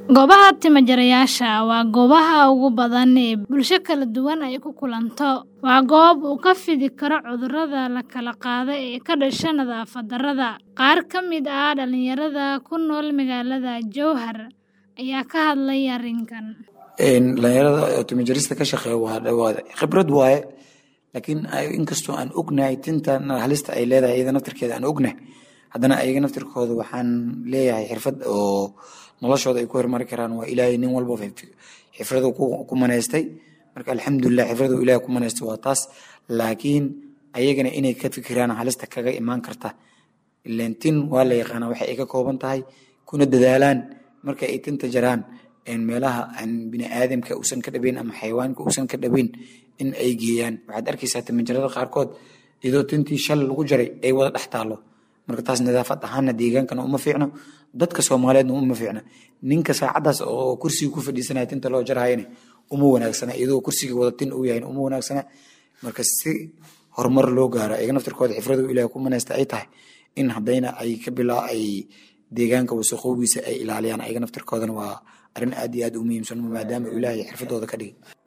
Goobaha timo-jarayaasha waa goobaha ugu badan ee bulsho kala duwan ay ku kulanto. Waa goob uu ka fidi karo cudurrada la kala qaado ee ka dhasha nadaafad darrada. Qaar ka mid ah dhalinyarada ku nool magaalada Jowhar ayaa ka hadlay arrinkan. dhalinyarada timo-jarista ka shaqeeya waa waa khibrad waaye laakiin inkastoo aan ognahay tintan halista ay leedahay iyada naftirkeeda aan ognahay haddana ayaga naftirkooda waxaan leeyahay xirfad oo noloshooda ay ku horumari karaan waa ilaahay nin walba xirfadu ku manaystay marka alxamdulilah xirfadu ilaahay ku manaystay waa taas laakiin ayagana inay ka fikiraan halista kaga imaan karta ileen tin waa la yaqaanaa waxa ay ka kooban tahay kuna dadaalaan marka ay tinta jaraan meelaha aan bini'aadamka uusan ka dhabayn ama xayawaanka uusan ka dhabayn in ay geeyaan waxaad arkaysaa timo-jarada qaarkood iyadoo tintii shal lagu jaray ay wada dhex taallo marka taas nadaafad ahaanna deegaankana uma fiicno dadka soomaaliyeedna uma fiicna ninka saacadaas oo kursiga ku fadhiisanaya tinta loo jarhayana uma wanaagsana iyadoo kursiga wada tin uu yahay uma wanaagsana marka si horumar loo gaaro ayaga naftirkooda xifradu ilaahay ku manaysta ay tahay in haddayna ay ka bilaa ay deegaanka wasaqoobiisa ay ilaaliyaan ayaga naftirkoodana waa arrin aad iyo aad u muhiimsan maadaama ilaahay xirfadooda ka dhigay